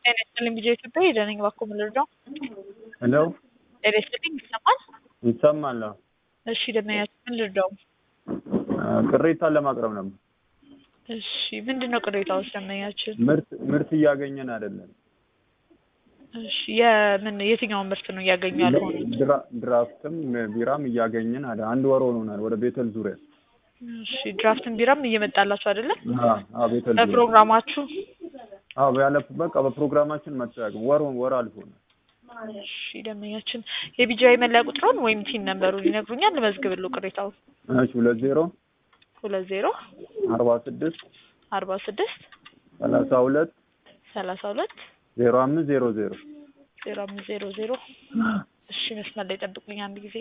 ጤና ይስጥልኝ ቢጄ ኢትዮጵያ የደነኝ ባኮ ምልርዳው ሄሎ ጤና ይስጥልኝ ይሰማል? ይሰማል? አዎ። እሺ ደመኛችን ምን ልርዳው? ቅሬታን ለማቅረብ ነበር። እሺ ምንድን ነው ቅሬታዎች ደመኛችን? ምርት ምርት እያገኘን አይደለም። እሺ የምን የትኛውን ምርት ነው እያገኙ ያልሆኑት? ድራ- ድራፍትም ቢራም እያገኘን አለ። አንድ ወር ሆኖናል። ወደ ቤተል ዙሪያ እሺ ድራፍትን ቢራም እየመጣላችሁ አይደለም? አዎ፣ አዎ፣ ቤተል ዙሪያ በፕሮግራማችሁ አዎ፣ ያለ በቃ በፕሮግራማችን መጠያቅ ወር ወር አልፎናል። እሺ ደመኛችን የቢጂአይ መለያ ቁጥሩን ወይም ቲን ነምበሩን ይነግሩኛል? ልመዝግብልዎ ቅሬታውን። እሺ ሁለት ዜሮ ሁለት ዜሮ አርባ ስድስት አርባ ስድስት ሰላሳ ሁለት ሰላሳ ሁለት ዜሮ አምስት ዜሮ ዜሮ ዜሮ አምስት ዜሮ ዜሮ እሺ መስመር ላይ ጠብቁኝ አንድ ጊዜ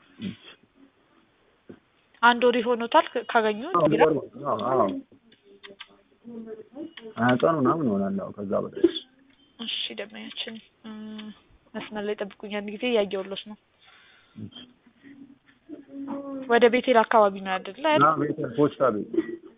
አንድ ወር ይሆኖታል ክ- ካገኙ ቢራ አዎ፣ አዎ። ሀያ ቀን ምናምን ይሆናል። አዎ፣ ከዛ በላይ እሺ ደመኛችን እም፣ መስመር ላይ ጠብቁኝ አንድ ጊዜ እያየሁሎት ነው ወደ ቤቴል አካባቢ ነው አይደለ እና ቤተል ፖስታ ቤት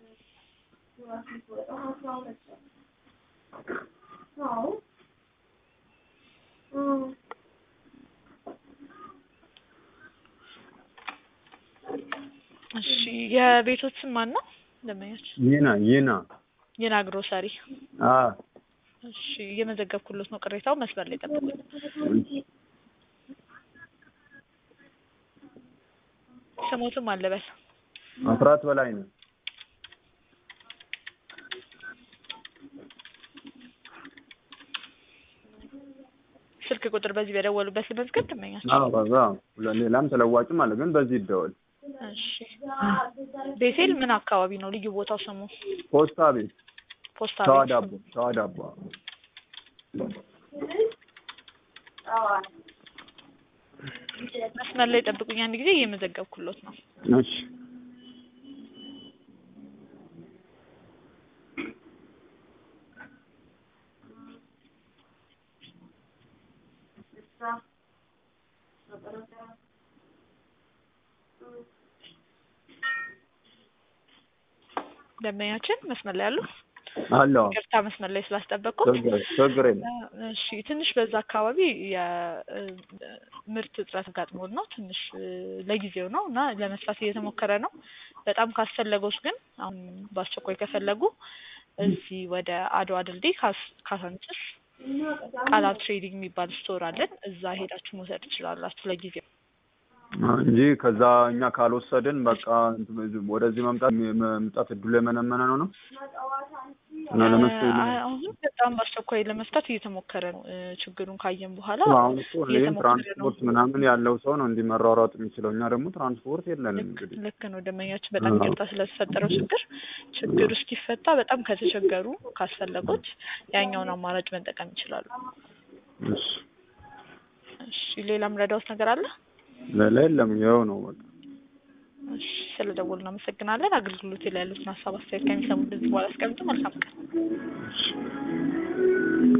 እሺ የቤቶት ስም ማን ነው ደመኛችን ይና ይና የና ግሮሰሪ አ እሺ እየመዘገብኩሎት ነው ቅሬታው መስመር ላይ ጠብቁኝ ስሞትም አለበል አስራት በላይ ነው። ስልክ ቁጥር በዚህ በደወሉበት ልመዝገብ ደመኛችን አዎ በዛ ሌላም ተለዋጭም አለ፣ ግን በዚህ ይደወል። እሺ ቤቴል ምን አካባቢ ነው ልዩ ቦታው ስሙ ፖስታ ቤት ፖስታ ሸዋ ቤት ዳቦ ሸዋ ዳቦ መስመር ላይ ጠብቁኝ አንድ ጊዜ እየመዘገብኩሎት ነው እሺ ደንበኛችን መስመር ላይ ያሉ አለው ቅርታ መስመር ላይ ስላስጠበቅኩ ችግር ችግር የለም። እሺ ትንሽ በዛ አካባቢ የምርት እጥረት ጋጥሞን ነው ትንሽ እ፣ ለጊዜው ነው እና ለመስራት እየተሞከረ ነው። በጣም ካስፈለገዎች ግን አሁን በአስቸኳይ ከፈለጉ እዚህ ወደ አድዋ ድልድይ ካስ- ካሳንችስ ቃላብ ትሬዲንግ የሚባል ስቶር አለን። እዛ ሄዳችሁ መውሰድ ትችላላችሁ ለጊዜው። እንጂ ከዛ እኛ ካልወሰድን በቃ እንትን ወደዚህ መምጣት መምጣት እድሉ የመነመነ ነው ነው እና ለመፍትሄ አ- አሁን በጣም በአስቸኳይ ለመፍታት እየተሞከረ ነው። እ፣ ችግሩን ካየን በኋላ አሁን እኮ ይህን እየተሞከረ ነው። ትራንስፖርት ምናምን ያለው ሰው ነው እንዲመሯሯጥ የሚችለው። እኛ ደግሞ ትራንስፖርት የለንም። ልክ እንግዲህ ልክ ነው ደንበኛችን፣ በጣም አዎ። ይቅርታ ስለተፈጠረው ችግር። ችግሩ እስኪፈታ በጣም ከተቸገሩ ካስፈለጎት ያኛውን አማራጭ መጠቀም ይችላሉ። እሺ እሺ ሌላም ረዳውት ነገር አለ? ሌላ የለም። ይኸው ነው በቃ። እሺ ስለ ደወሉ እናመሰግናለን። አገልግሎት ላይ ያሉትን ሀሳብ አስተያየት ከሚሰሙ እንደዚህ በኋላ አስቀምጡ። መልካም ቀን። እሺ